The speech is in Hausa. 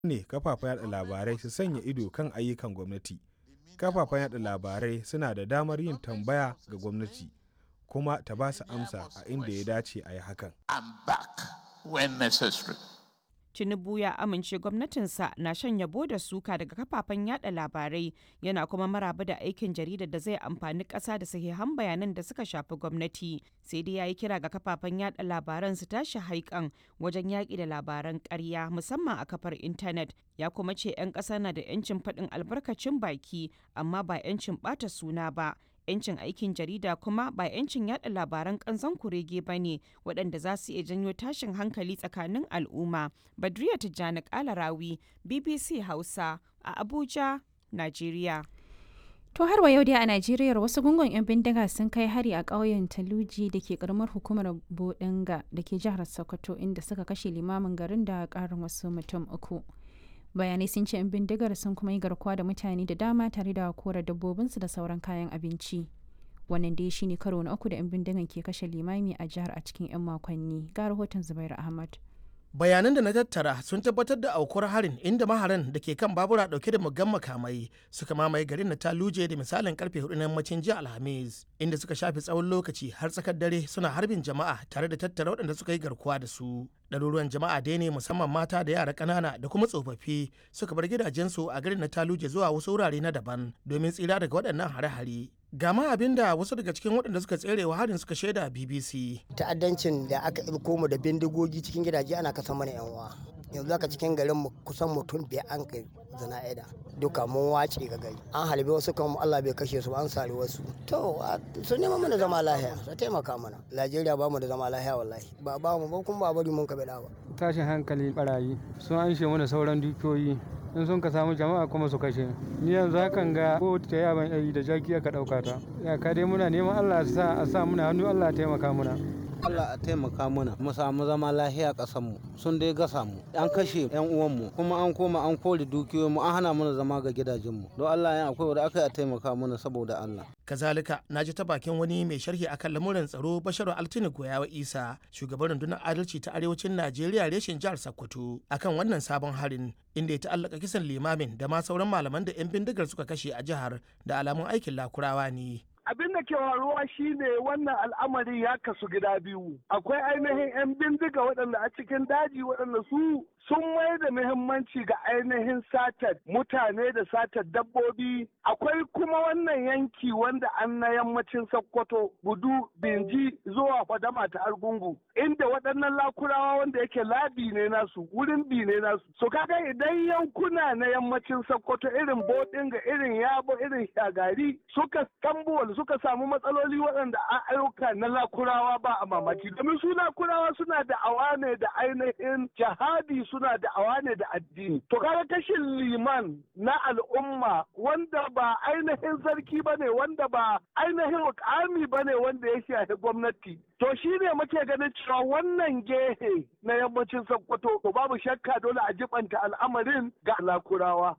ne kafafen yada labarai su sanya ido kan ayyukan gwamnati kafafen yada labarai suna da damar yin tambaya ga gwamnati kuma ta ba su amsa a inda ya dace a yi hakan Tinubu ya amince gwamnatinsa na shan yabo da suka daga kafafen yada labarai yana kuma maraba da aikin jaridar da zai amfani ƙasa da sahihan bayanan da suka shafi gwamnati sai dai ya yi kira ga kafafen yada labaran su tashi haikan wajen yaƙi da labaran ƙarya musamman a kafar intanet ya kuma ce 'yan ƙasa na da 'yancin faɗin albarkacin baki amma ba 'yancin ɓata suna ba 'yancin aikin jarida kuma ba 'yancin yada labaran kanzon kurege ba ne waɗanda za su iya janyo tashin hankali tsakanin al'umma badriya tijjani kalarawi bbc hausa a abuja najeriya To har wa yau dai a Najeriya wasu gungun 'yan bindiga sun kai hari a ƙauyen Taluji da ke karamar hukumar Bodinga da ke jihar Sokoto inda suka kashe limamin garin da ƙarin wasu mutum uku. bayanai sun ce 'yan bindigar sun kuma yi garkuwa da mutane da dama tare da kora dabbobinsu da sauran kayan abinci wannan dai shine karo na uku da 'yan bindigan ke kashe limami a jihar a cikin 'yan makonni ga rahoton zubairu ahmad bayanan da na tattara sun tabbatar da aukuwar harin inda maharan da ke kan babura dauke da muggan makamai suka mamaye garin na taluje da misalin karfe hudu na yammacin jiya alhamis inda suka shafe tsawon lokaci har tsakar dare suna harbin jama'a tare da tattara waɗanda suka yi garkuwa da su ɗaruruwan jama'a dai ne musamman mata da yara ƙanana da kuma tsofaffi suka bar gidajensu a garin na taluje zuwa wasu wurare na daban domin tsira daga waɗannan hare-hare gama abin da wasu daga cikin waɗanda suka tsere wa harin suka shaida bbc ta'addancin da aka ilko mu da bindigogi cikin gidaje ana kasa mana yan uwa yanzu aka cikin garin mu kusan mutum biyar an kai zana'ida duka mun wace ga gari an halbe wasu kan Allah bai kashe su an sare wasu to su nema mana zama lahiya su taimaka mana Najeriya ba mu da zama lahiya wallahi ba ba mu ba kun ba bari mun ka bada ba tashin hankali barayi sun anshe mana sauran dukiyoyi in sun ka samu jama'a kuma su kashe ni yanzu hakan ga ko ta yaban yayi da jaki aka dauka ta ya ka dai muna neman Allah sa a sa muna hannu Allah ya taimaka muna Allah a taimaka mana mu samu zama lahiya ƙasar mu sun dai gasa mu an kashe yan uwan mu kuma an koma an kore dukiyoyin mu an hana mana zama ga gidajen mu don Allah ya akwai wanda aka yi a taimaka mana saboda Allah kazalika na ji ta bakin wani mai sharhi akan lamuran tsaro basharu altini goyawa isa shugaban rundunar adalci ta arewacin najeriya reshen jihar sokoto akan wannan sabon harin inda ya ta'allaka kisan limamin da ma sauran malaman da 'yan bindigar suka kashe a jihar da alamun aikin lakurawa ne abin da ke faruwa shine wannan al'amari ya kasu gida biyu akwai ainihin 'yan bindiga waɗanda a cikin daji waɗanda su sun mai da muhimmanci ga ainihin satar mutane da satar dabbobi akwai kuma wannan yanki wanda an na yammacin sokoto gudu binji zuwa fadama ta argungu inda waɗannan lakurawa wanda yake labi ne nasu wurin bi ne nasu so kaga idan yankuna na yammacin sokoto irin bodinga irin yabo irin shagari suka tambuwal suka samu matsaloli waɗanda a ayyuka na lakurawa ba a mamaki domin su lakurawa suna da awa ne da ainihin jihadi suna da awa ne da addini to kaga kashin liman na al'umma wanda ba ainihin sarki ba ne wanda ba ainihin mukami ba ne wanda ya shafi gwamnati to shi ne muke ganin cewa wannan gehe na yammacin sokoto to babu shakka dole a jibanta al'amarin ga lakurawa